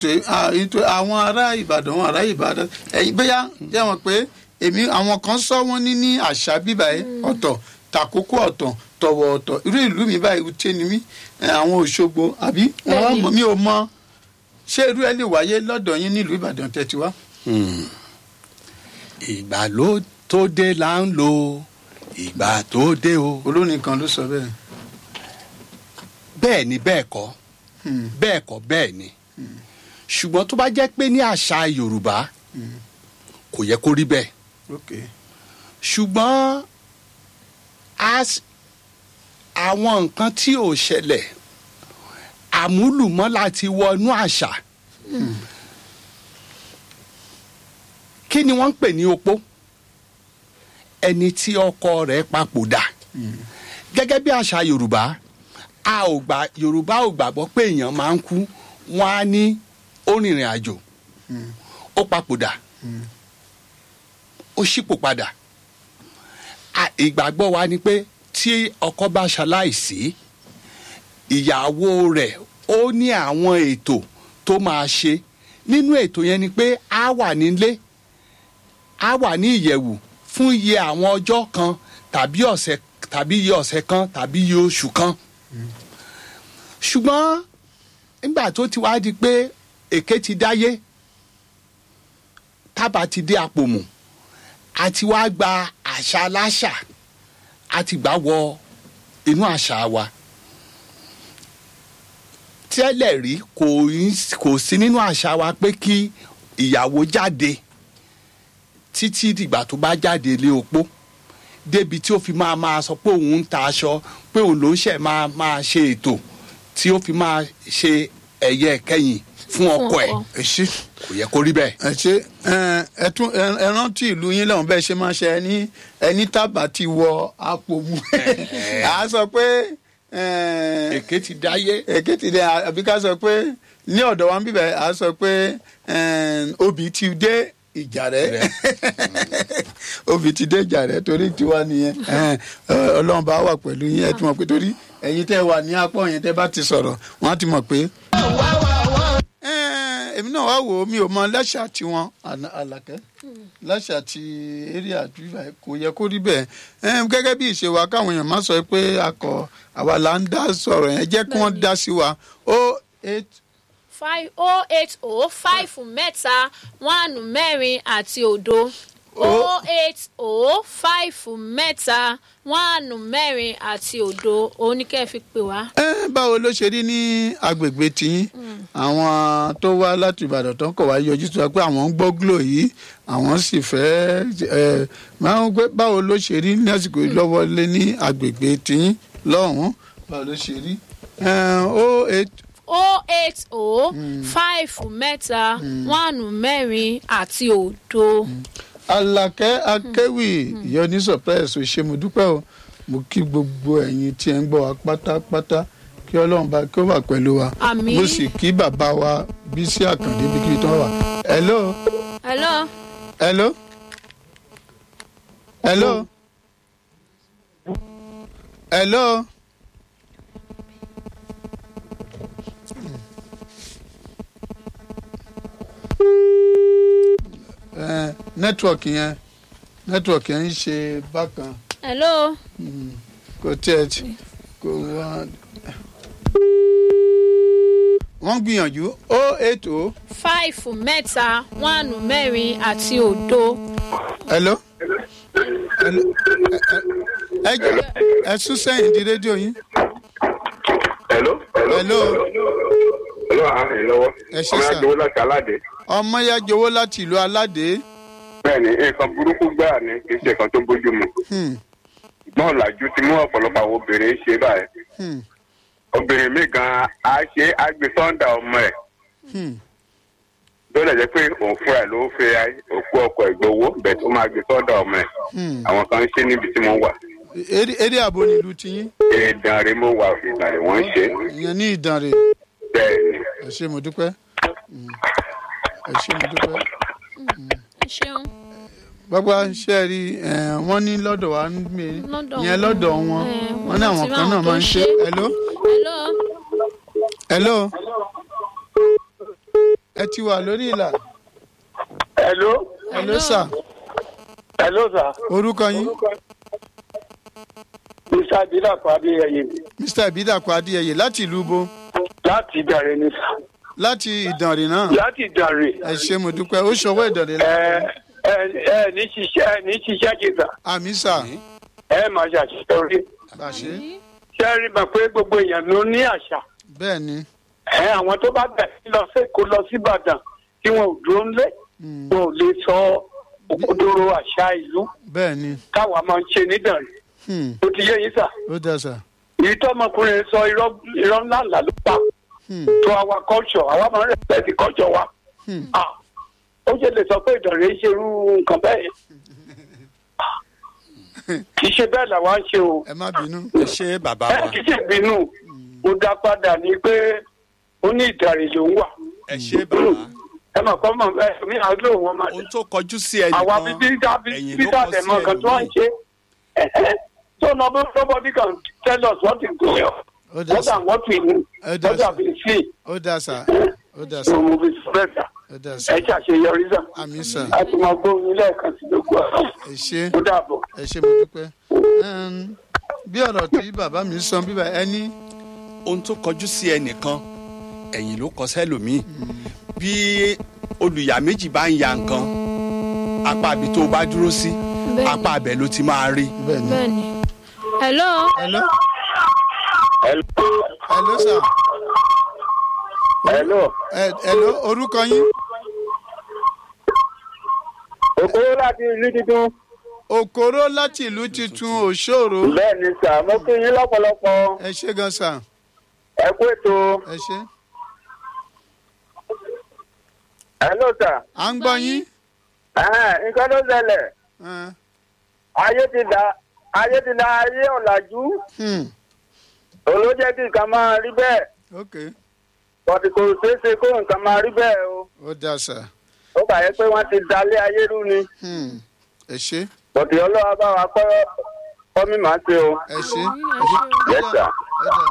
ṣe àwọn ará ìbàdàn àwọn ará ìbàdàn ẹ̀yin bóyá jẹ́ wọn pé èmi àwọn kan sọ wọ́n ní ní àṣà bíbá ẹ ọ̀tọ̀ tàkókò ọ̀tọ̀ tọ̀wọ̀ ọ̀tọ̀ irú ìlú mi báyìí wúté ni mí àwọn òṣogbo àbí wọn mọ mi ò mọ ṣé irú ẹ lè wáyé lọ́dọ̀ yín nílùú ìbàdàn tẹ́tí wá. ìgbà ló tó dé là ń lo ìgbà tó dé o. olórin kan ló sọ bẹ́ẹ̀. bẹ́ẹ̀ ni bẹ́ẹ̀ kọ́ bẹ́ẹ̀ kọ́ bẹ́ẹ̀ ni ṣùgbọ́n tó bá jẹ́ pé ní àṣà yorùbá kò yẹ kó rí bẹ́ẹ̀ okay. ṣùgbọ́n àwọn nǹkan tí ò ṣẹlẹ̀ àmúlùmọ́lá ti wọnú àṣà kí ni wọ́n ń pè ní opó ẹni tí ọkọ rẹ̀ papòdà gẹ́gẹ́ bí àṣà yorùbá a ò gbà yorùbá ò gbàgbọ́ pé èèyàn máa ń kú wọ́n á ní ó rìnrìn àjò ó papòdà ó ṣípò padà ìgbàgbọ́ wa ni pé tí ọkọ bá ṣaláìsí ìyàwó rẹ̀ ó ní àwọn ètò tó máa ṣe nínú ètò yẹn ni pé á wà nílé á wà ní ìyẹ̀wù fún iye àwọn ọjọ́ kan tàbí ọ̀sẹ̀ tàbí iye ọ̀sẹ̀ kan tàbí iye oṣù kan ṣùgbọ́n nígbà tó ti wá di pé èké ti dáyé tábà ti dé àpòmù àti wá gba àṣà aláṣà àti gbà wọ inú àṣà wa tẹ́lẹ̀ rí kò sí nínú àṣà wa pé kí ìyàwó jáde títí dìgbà tó bá jáde lé opó débi tí ó fi máa máa sọ pé òun ń ta aṣọ pé òun ló ń ṣe máa máa ṣe ètò tí ó fi máa ṣe ẹ̀yẹ kẹ́yìn fún ọkọ ẹ̀ ẹ ṣe kò yẹ kó rí bẹ́ẹ̀. ẹ ṣe ẹ tún ẹ rántí ìlú yín lọ́hùn bẹ́ẹ̀ ṣe máa ṣe ẹni ẹni tábà ti wọ àpò mu à á sọ pé èké ti dáyé. èké ti dé àbí ká sọ pé ní ọ̀dọ̀ wa ń bíbẹ̀ à á sọ pé obì ti dé ìjà rẹ obì ti dé ìjà rẹ torí tiwa nìyẹn ọlọ́run bá wà pẹ̀lú yín ẹ ti mọ̀ pé torí ẹ̀yin tẹ́ wà ní apọ̀ yẹn tẹ́ bá ti sọ̀rọ̀ wọ́n á ti mọ̀ pé èmi náà wá wò ó mi ò mọ lẹ́ṣà tiwọn àlàkẹ́ lẹ́ṣà ti eré àdúrà kò yẹ kó rí bẹ́ẹ̀ gẹ́gẹ́ bí ìṣe wa káwọn èèyàn má sọ pé akọ àwa là ń dá sọ̀rọ̀ yẹn jẹ́ kí wọ́n dá sí wa o eight. five oh eight oh five mẹ́ta one mẹ́rin àti òdo oh eight oh five mẹ́ta wáànù mẹ́rin àti òdo òun ni kẹ́ ẹ fi pè wá. ẹ báwo ló ṣe rí ní agbègbè tiyín àwọn tó wá láti ìbàdàn tó ń kọ̀ wá yọjú tó wá pé àwọn ń gbọ́ glo yìí àwọn sì fẹ́ ẹ máa ń gbé báwo ló ṣe rí ní àsìkò lọ́wọ́ lé ní agbègbè tiyín lọ́hùn-ún báwo ló ṣe rí o eight oh eight oh five mẹ́ta wáànù mẹ́rin àti òdo. Mm alakẹ́ akéwì ìyọní surprise ò ṣe mo dúpẹ́ o mo kí gbogbo ẹ̀yin tí ẹ ń gbọ́ wa pátápátá kí ọlọ́run bá kí ó wà pẹ̀lú wa Àmín. mo sì kí bàbá wa bísí àkàndé bí kíbi tí wọ́n wà. hello hello. hello hello hello. nẹ́tíwọ̀kì yẹn nẹ́tíwọ̀kì yẹn ń ṣe bákan hello. kò tiẹ̀ tí kò wá. wọ́n gbìyànjú o eight o. five mẹ́ta wáànù mẹ́rin àti òdo. hello. hello. ẹ jẹ́ ẹ sún sẹ́yìn di rédíò yín. hello. hello. hello àhìn lọ́wọ́. Ẹ ṣé ọmọ sà. yàgbé láti aládé. ọmọ ya jọ̀wọ́ láti ìlú aládé. bẹ́ẹ̀ni nǹkan burúkú gbáà ni kì í ṣe nǹkan tó bójú mu. Hmm, náà làjú ti mú ọ̀pọ̀lọpọ̀ àwọn obìnrin ṣe báyìí. hmm, obìnrin mi gan á ṣe á gbé sọ́ńdà ọmọ ẹ̀. hmm. tó lè jẹ́ pé òun fúnra ẹ̀ ló fẹ́ òkú ọkọ̀ ìgbowó bẹ́ẹ̀ tó máa gbé sọ́ńdà ọmọ ẹ̀. Hmm. àwọn kan ń ṣe níbi tí mo wà. eré eré àbò nílùú tiyín ìdánrẹ́ mo wà ìdánrẹ́ wọ́n ń ṣe. ìyẹn ní ìdánrè bẹ́ẹ̀ni ẹ ṣé mo dúpẹ́ Hmm. ẹ ṣé mo dúpẹ́. ẹ ṣeun. bàbá ṣe rí ẹ wọ́n ní lọ́dọ̀ wa ń gbé Lọ́dọ̀ ìyẹn wọn. lọ́dọ̀ wọn Eh, wọ́n ní wọ́n àwọn ti kan ráwọn náà tó máa ń ń ṣe ṣe. hello hello. hello ẹ ti wà lórí ìlà Hello. hello sir Hello, sir. orúkọ yín Mr. Adilakọ Adéyẹyẹ mr ibidapo adéyẹyẹ láti ìlú bo láti Ìdàrẹ́ ni sà. láti ìdànrè náà Láti Ìdàrẹ́. ẹ ṣe mo dúpẹ́ ó ṣọwọ́ ìdànrè Ẹ láti ẹ ẹ ní ṣiṣẹ́ ẹ ní ṣiṣẹ́ jìnnà. àmì sà Ẹ máa ṣàṣeyọrí. bàṣẹ Ṣé ẹ rí mọ̀ pé gbogbo èèyàn ló ní àṣà? bẹ́ẹ̀ ni Ẹ àwọn tó bá bẹ̀ sí lọ sí Èkó lọ sí Ìbàdàn tí wọn ò dúró ńlé. Mm. Wọn ò lè sọ òkodoro àṣà ìlú bẹ́ẹ̀ ni táwa máa ń ṣe nídàrí. Hmm, Ó ti yé yín sà. ó dá sà Èyí tó ọmọkùnrin sọ irọ́ irọ́ ńlá ńlá ló pa. Hmm, to our culture àwa máa ń respect the culture wa. hmm. Ah, ó ṣe lè sọ pé ìdọ̀rẹ́ ń ṣerú nǹkan bẹ́ẹ̀ yẹn. Ah, kì í ṣe bẹ́ẹ̀ làwa ń ṣe o. ẹ má bínú ẹ ṣe bàbá ẹ wa kì í ṣe ìbínú mo dá padà ní pé ó ní ìdàrẹ́ ló ń wà. ẹ ṣe bàbá ẹ mọ̀ kọ́ mọ̀ ẹ mi à ń lò wọ́n máa ohun tó kọjú sí àwa ẹnìkan bíbí dá ẹ̀yìn bíbí ló dá kọ tẹ̀ sí mọ́ nǹkan tí wọ́n ń ẹlòmíì ṣe. Ẹ̀hẹ́. So nobody nobody can tell us what is going on. ó dá More sà than what we know. Ẹ dá What sà. have been seen. ó dá sà ó dá sà So mo fi spread that. ó dá sà Ẹ ṣàṣeyọrí sà. àmì sà a ti máa gbóhùn lẹ́ẹ̀kan sí gbogbo ọ̀rọ̀ ẹ ṣe ó dàbọ̀. ẹ ṣe mo dúpẹ́ Ẹm, bí ọ̀rọ̀ tí bàbá mi sọ bíbá ẹni ohun tó kọjú sí ẹnìkan ẹ̀yìn ló kọ sẹ́lòmíì bí olùyà méjì bá ń ya nǹkan apá ibi tó bá dúró sí Bẹ́ẹ̀ni. apá abẹ ló ti máa rí bẹ́ẹ̀ ni bẹ́ẹ̀ ni. hello. hello hello sà hello Ẹ- hello orúkọ yín òkúrò láti ìlú tuntun. òkòrò láti ìlú tuntun òṣòro bẹ́ẹ̀ ni sà mo kí yín lọ́pọ̀lọpọ̀ ẹ ṣe gan sà ẹ kú ètò. ẹ ṣe hello sà à ń gbọ́ yín nǹkan tó ṣẹlẹ̀ Ẹn, ayé ti da ayé ti da ayé ọ̀làjú hmm, òun ló jẹ́ kí nǹkan máa rí bẹ́ẹ̀ ok bọ̀dì kò ṣeé ṣe kó nǹkan máa rí bẹ́ẹ̀ o ó dá sà ó kà yẹ pé wọ́n ti dalé ayé rú ni hmm, ẹ ṣe bọ̀dì ọlọ́wọ́ bá wa kọ́ kọ́ mi máa ṣe o. ẹ ṣe Yes, sir. ẹ dá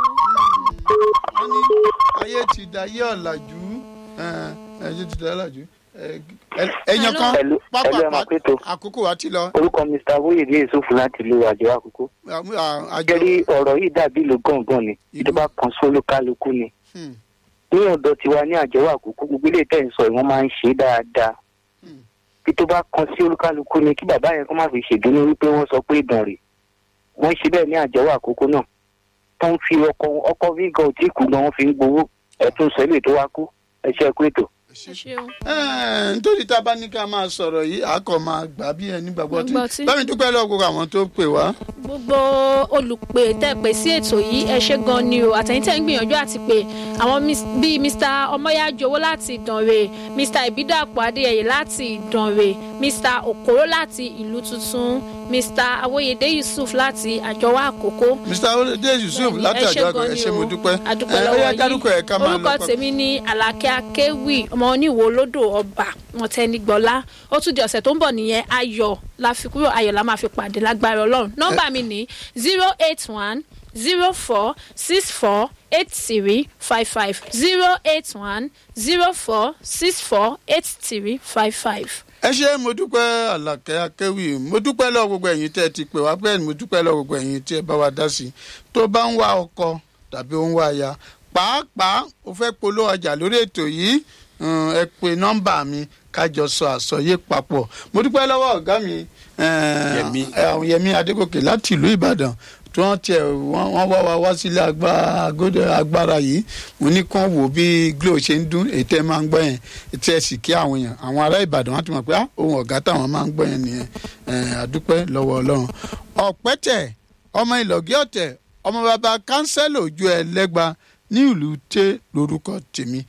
wọ́n ní ayé ti da ayé ọ̀làjú ẹn, ayé ti da ọ̀làjú Ẹ- ẹ- ẹ̀yàn kan Hello, pápá hello, ẹ máa pé tó. àkókò wa ti lọ orúkọ mr wóyèdè yusufu láti ìlú àjọ àkókò Àmú- à- àjọ jẹ́rí ọ̀rọ̀ yìí dàbí ìlú gángan ni ìjọba kan sólúkálukú ni Hmm, ní ọ̀dọ̀ tiwa ní àjọ àkókò gbogbo ilé tẹ̀ ń sọ ìwọ́n máa ń ṣe é dáadáa Hmm. bí tó bá kan sí olúkálukú ni kí bàbá yẹn kó má fi ṣèdúró wípé wọ́n sọ pé ìdàn rè wọ́n ṣe bẹ́ẹ̀ ní àjọ àkókò náà tó ń fi ọkọ ọkọ vígàn ò tí kú gan wọ́n fi ń gbowó ẹ̀tún sẹ́lẹ̀ tó wá kú ẹ̀ṣẹ̀ kú ètò. ẹ ṣe. ẹ ṣeun. Ẹ́ẹ̀, nítorí tá a bá ní ká máa sọ̀rọ̀ yìí a kò máa gbà bí ẹni gbàgbọ́ tí Gbàgbọ́ tí. bámi dúpẹ́ lọ́wọ́ gbogbo àwọn tó pè wá. gbogbo olùpè tẹ́ pè sí ètò yìí ẹ ṣe gan ni o àtẹ̀yìn tẹ́ ń gbìyànjú àti pé àwọn mis- bíi mr ọmọyájowó láti ìdànrè mr ìbídàpọ̀ adéyẹyẹ láti ìdànrè mr okoro láti ìlú tuntun mr awóyedè yusuf láti àjọwọ́ àkókò. mr olùdé yusuf Bẹ́ẹ̀ni, láti ẹ ṣé àjọ àgbà gan ẹ ni ṣe o. mo dúpẹ́. adúpẹ́ Ẹ, ó lọ́wọ́ yá dárúkọ ẹ̀ ká yín máa lọ orúkọ pa- tèmi ní àlàkẹ́ akéwì ọmọ oníwò olódò ọba mọ̀tẹ́nigbọ́lá ó tún di ọ̀sẹ̀ tó ń bọ̀ nìyẹn ayọ̀ la fi kúrò ayọ̀ la máa fi pàdé lágbára ọlọ́run nọ́mbà mi ní zero eight one zero four six four eight three five five zero eight one zero four six four eight three five five. ẹ ṣe mo dúpẹ́ àlàkẹ́ akéwì mo dúpẹ́ lọ́wọ́ gbogbo ẹ̀yin tẹ́ ẹ ti pè wá bẹ́ẹ̀ ni mo dúpẹ́ lọ́wọ́ gbogbo ẹ̀yin tí ẹ bá wa dá sí i tó bá ń wá ọkọ tàbí ó ń wá aya pàápàá o fẹ́ polówó ọjà lórí ètò yìí um, ẹ pe nọ́mbà mi kájọ sọ àsọyé papọ̀ mo dúpẹ́ lọ́wọ́ ọ̀gá mi eh, Yẹmí. eh, yẹmí adégòkè láti ìlú ìbàdàn tí wọ́n tiẹ̀ wọ́n wọ́n wá wa wá sílé agbá- agbódò- agbára yìí mo ní kán wò bí glo ṣe ń dún ètò ẹ máa ń gbọ́ yẹn tí ẹ sì kí àwọn èèyàn àwọn ará ìbàdàn wọn ti mọ̀ pé ah, ohun ọ̀gá táwọn máa ń gbọ́ yẹn nìyẹn Eh, àdúpẹ́ lọ́wọ́ ọlọ́run ọ̀pẹ́tẹ̀ ọmọ ìlọ̀gí ọ̀tẹ̀ ọmọ bàbá kánsẹ́lò ojú ẹ lẹ́gba ní ìlú tẹ́ lórúkọ tèmi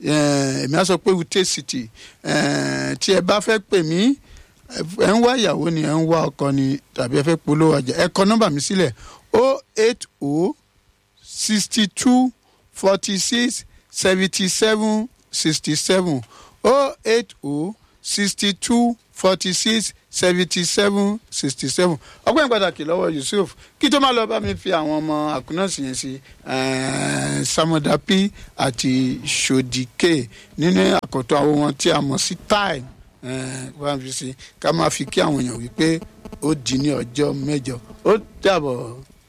Eh, èmi á sọ pé ute city Eh, tí ẹ bá fẹ́ pè mí ẹ ń wá ìyàwó ni ẹ ń wá ọkọ ni tàbí ẹ fẹ́ polówó ọjà ẹ kọ nọ́mbà mi sílẹ̀ o eight o sixty two forty six seventy seven sixty seven o eight o sixty two forty six seventy seven sixty seven ọgbọ́n pàtàkì lọ́wọ́ yusuf kí tó máa lọ bá mi fi àwọn ọmọ àkúnnáàsì yẹn sí eh, samodapi àti sodike nínú àkọ́tọ̀ àwọn wọn tí a mọ̀ sí time wá fi sí ká máa fi kí àwọn èèyàn wípé ó di ní ọjọ́ mẹ́jọ ó dàbọ̀.